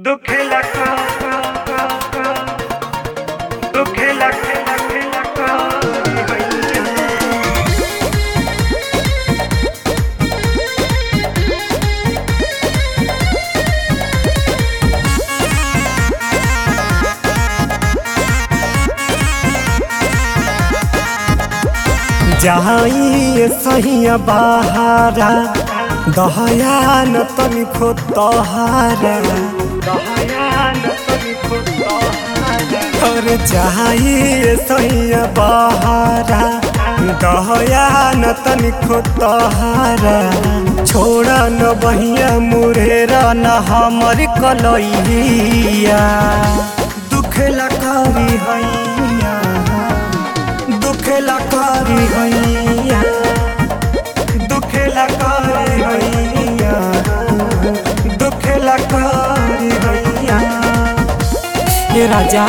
दुखेला का दुखेला खेला खेला का हैया जाई सहिया बहारा दहया न तनिको तहारा दहयान तनिको तोहारा और जाई सहिया बहारा दहया न तनिको तहारा छोड़ा न बहिया मुरेरा न हमर कलैया दुखेला करी हैया दुखेला करी हैया दुखेला करी हैया दुखेला करी हैया ये राजा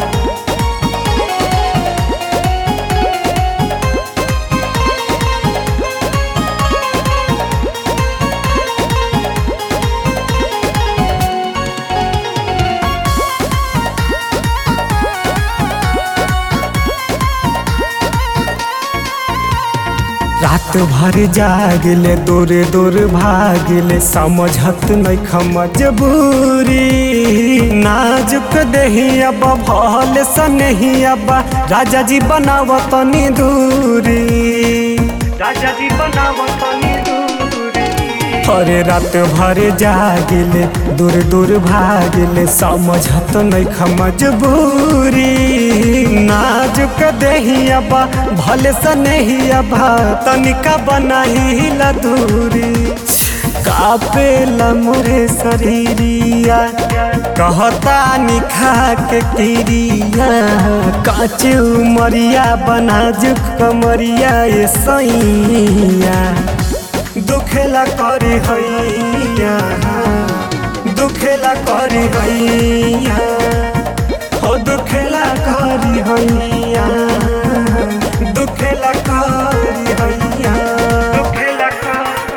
रात भर जागले दूर दूर भागले समझत नहीं मजबूरी नाजुक देही अब भल सनही अब राजा जी बनाव तनी दूरी राजा जी बनाव तनी दूरी अरे रात भर जागले दूर दूर भागले समझत नहीं मजबूरी नाजुक देही अब भले से नहीं अब तनिका बनाही दूरी कापेला मोरे शरीरिया कहता निखा के किरिया काचे उमरिया बनाजुक कमरिया ये सैया दुखेला करी हैया दुखेला करी हैया हो दुखेला करी हैया दुखेला करी हैया दुखेला का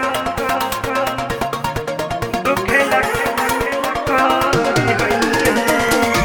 दुखेला खेला खेला का हैया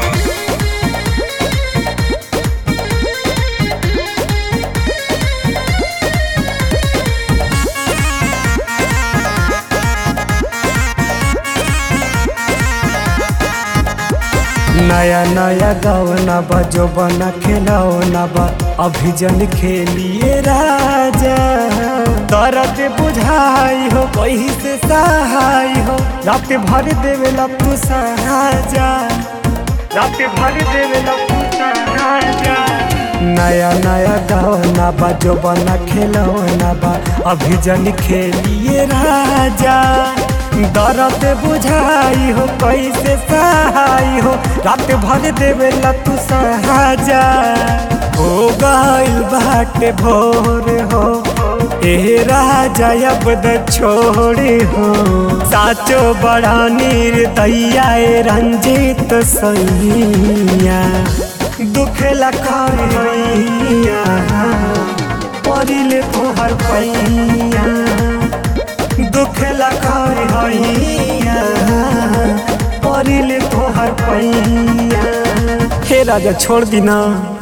नया नया गवना बा जो बना खिलौना बा अभी जन खेलिए राजा दर्द बुझाई हो कहीं से सहाय हो रात भर देवेला तू सहाजा रात भर देवेला पूछा राजा नया नया गवना बा जो बना खिलौना बा अभी जन खेलिए राजा दर्द बुझाई हो कैसे सहाय हो रात भर देवेला तू सहाजा हो गइल बाटे भोर हो ए राजा अब द छोड़े हो साचो बड़ा निर्दया ए रंजित सैया दुखेला करिया परिले तोहर पैया दुखेला करिया परिले तोहर पैया हे राजा छोड़ दी ना